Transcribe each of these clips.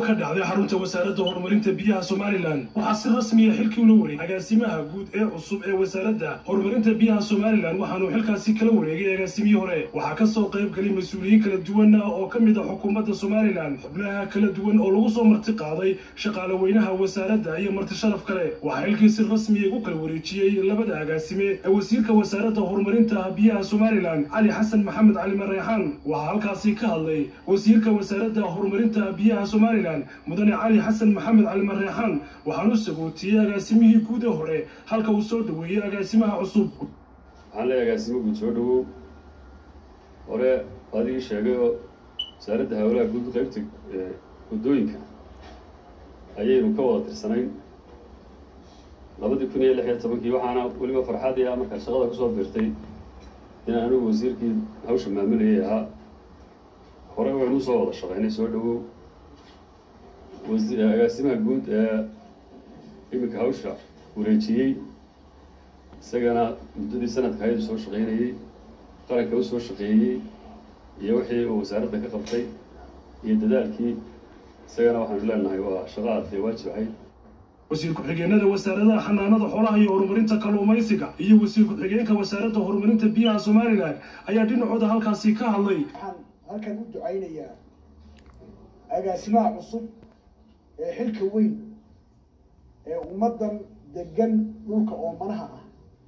ka dhacday xarunta wasaaradda horumarinta biyaha somalilan waxaa si rasmiya xilkii ula wareegay agaasimaha guud ee cusub ee wasaaradda horumarinta biyaha somalilan waxaanuu xilkaasi kala wareegay agaasimihii hore waxaa kasoo qayb galay mas-uuliyiin kala duwan oo ka mid a xukuumadda somalilan xubnaha kala duwan oo lagu soo marti qaaday shaqaale weynaha wasaaradda iyo marti sharaf kale waxaa xilkii si rasmiya ugu kala wareejiyey labada agaasime ee wasiirka wasaaradda horumarinta biyaha somalilan cali xasan maxamed cali mareexaan waxaa halkaasi ka hadlay wasiirka wasaaradda horumarinta biyaha somalilan mudane cali xasan maxamed cali mareexaan waxaanu sagootiyey agaasimihii guud ee hore halka uu soo dhoweeyey agaasimaha cusub waxaan leeyahay agaasimo guud soo dhawow hore adigii sheegay oo wasaaradda hawlaha guud qaybta waddooyinka ayaynu ka wada tirsanayn labadii kun iyo lix iyo tobankii waxaana weliba farxadii ah markaa shaqada kusoo biirtay inaan anigu wasiirkii hawsha maamulayay ahaa hore waynu usoo wada shaqaynay soo dhawow agaasimaha guud ee iminka hawsha wareejiyey isagana muddadii sanadka hayadu soo shaqaynayey qaranka u soo shaqeeyey iyo wixii uu wasaaradda ka qabtay iyo dadaalkii isagana waxaanu leenahay waa shaqo aadee waajib ahayd wasiir ku-xigeenada wasaaradaha xanaanada xoolaha iyo horumarinta kalluumaysiga iyo wasiir ku-xigeenka wasaaradda horumarinta biyaha somalilan ayaa dhinacooda halkaasi ka hadlay waxaan halkan u ducaynayaa agaasimaha cusub ee xilka weyn ee ummaddan degan dhulka oomanaha ah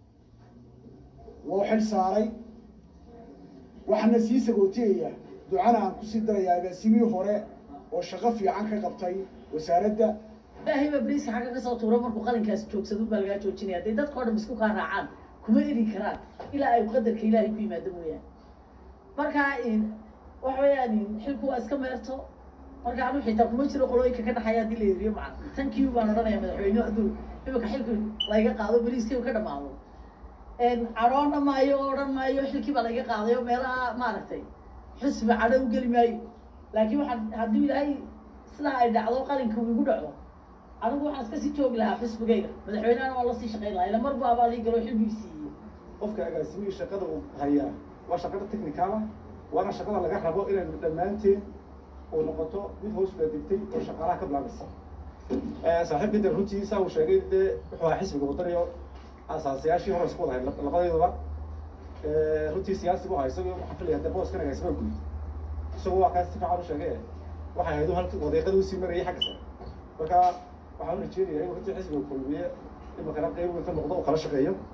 loo xil saaray waxaana sii sagootiyayaa ducana aan kusii darayaa agaasimihii hore oo shaqo fiican ka qabtay wasaaradda ilaahay baa beriisa xagga kasoo tuuro markuu qalinkaas joogsado baa lagaa joojinaya hadday dadka o dhan isku kaa raacaan kuma eri karaan ilaa ay qadarka ilaahay ku yimaado mooyaane marka waxa weeyaan xilku waa iska meerto marka anu xitaa kuma jiro qolooyinka ka dhaxaya haddii la eriyo maca tankiiu baan odhanaya madaxweyne hadduu imika xilku layga qaado beriiskaygu ka dhamaado cadhoona maayo oo odhan maayo xilkii baa layga qaaday oo meelaha maaragtay xusbi cadho u geli maayo laakiin waxaan hadduu ilaahay sidaa ay dhacdo qalinka uu igu dhaco anigu waxaan iska sii joogi lahaa xusbigayga madaxweynehana waa lasii shaqayn lahaa ila mar baabaa lii galo xilbigii siiyey qofka agaasimihii shaqada uu hayaa waa shaqada technicala waana shaqada laga rabo inaynu dhammaanteen oo noqoto mid hoos baa degtay oo shaqaalaha ka bilaabaysa saaxiibka de runtii saa uu sheegay dee wuxuu ahaa xisbiga wadanayo asaasayaashii hore isku wadahay labadayduba runtii siyaasi bu ahaa isagoo waxaan filaya de booskan agaasimaha guud isagoo waa kaas si fiican u sheegay waxay ahayd halka wadeeqada usii marayay xagga sare marka waxaan u rajeynaya inuu runtii xisbiga kulmiye imakana qeyb weyn ka noqdo oo kala shaqeeyo